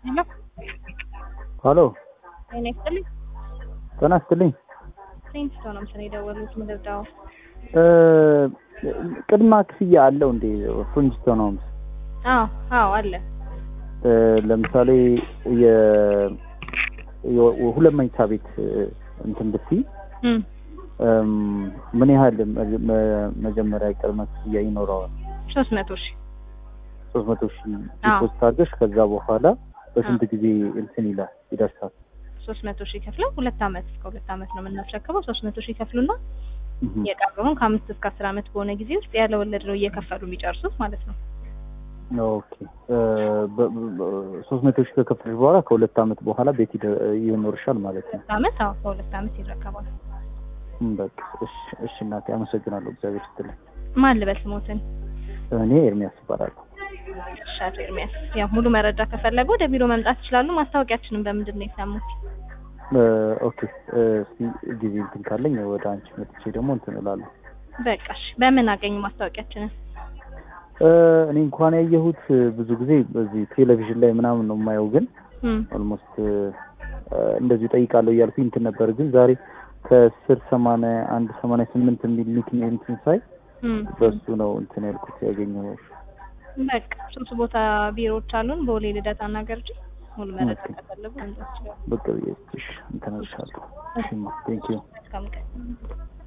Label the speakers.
Speaker 1: ሄሎ
Speaker 2: ሀሎ
Speaker 1: ጤና ይስጥልኝ።
Speaker 2: ጤና ይስጥልኝ።
Speaker 1: ሴንስቶ ነው ምስል የደወሉት ምድርዳው
Speaker 2: እ ቅድማ ክፍያ አለው እንዴ ፍሪንጅስቶን ሆምስ?
Speaker 1: አዎ አዎ አለ።
Speaker 2: እ ለምሳሌ የ የ- ሁለት መኝታ ቤት እ እንትን ብትይ
Speaker 1: እም
Speaker 2: እም፣ ምን ያህል መ- መ- መጀመሪያ ቅድመ ክፍያ ይኖረዋል?
Speaker 1: ሶስት መቶ ሺህ
Speaker 2: ሶስት መቶ ሺህ
Speaker 1: አዎ።
Speaker 2: ዲፖዚት አድርገሽ ከዛ በኋላ በስንት ጊዜ እንትን ይላል ይደርሳል?
Speaker 1: ሶስት መቶ ሺህ ከፍለው ሁለት አመት እስከ ሁለት አመት ነው የምናስረክበው። ሶስት መቶ ሺህ ከፍሉና
Speaker 2: እህ።
Speaker 1: የቀረውን ከአምስት እስከ አስር አመት በሆነ ጊዜ ውስጥ ያለ ወለድ ነው እየከፈሉ የሚጨርሱት ማለት ነው።
Speaker 2: ኦኬ እ በ- በ- ሶስት መቶ ሺህ ከከፈልሽ በኋላ ከሁለት አመት በኋላ ቤት ይደ- ይኖርሻል ማለት ነው።
Speaker 1: ሁለት አመት አዎ በሁለት አመት ይረከባል።
Speaker 2: እም፣ በቃ እሺ፣ እሺ እናቴ አመሰግናለሁ። እግዚአብሔር ይስጥልኝ።
Speaker 1: ማን ልበል ስሞትን?
Speaker 2: እኔ ኤርሚያስ እባላለሁ።
Speaker 1: እሺ አቶ ኤርሚያስ ያው ሙሉ መረጃ ከፈለጉ ወደ ቢሮ መምጣት ይችላሉ። ማስታወቂያችንን በምንድን ነው የሰሙት?
Speaker 2: እ ኦኬ እ እስቲ ጊዜ እንትን ካለኝ ወደ አንቺ መጥቼ ደግሞ እንትን እላለሁ።
Speaker 1: በቃ እሺ። በምን አገኙ ማስታወቂያችንን?
Speaker 2: እ እኔ እንኳን ያየሁት እ ብዙ ጊዜ በዚህ ቴሌቪዥን ላይ ምናምን ነው የማየው፣ ግን
Speaker 1: እም
Speaker 2: ኦልሞስት እንደዚሁ ጠይቃለሁ እያልኩኝ እንትን ነበር። ግን ዛሬ ከስር ሰማንያ አንድ ሰማንያ ስምንት የሚል ኒክኔም እንትን ሳይ
Speaker 1: እም
Speaker 2: በሱ ነው እንትን ያልኩት ያገኘው።
Speaker 1: በቃ ሶስት ቦታ ቢሮዎች አሉን። ቦሌ፣ ልደታ እና ገርጂ። ሙሉ መረጃ
Speaker 2: ኦኬ።
Speaker 1: ከፈለጉ መምጣት ይችላሉ።
Speaker 2: በቃ ብዬሽ እንትን እልሻለሁ። እሺ ቴንክ ዩ
Speaker 1: መልካም ቀን።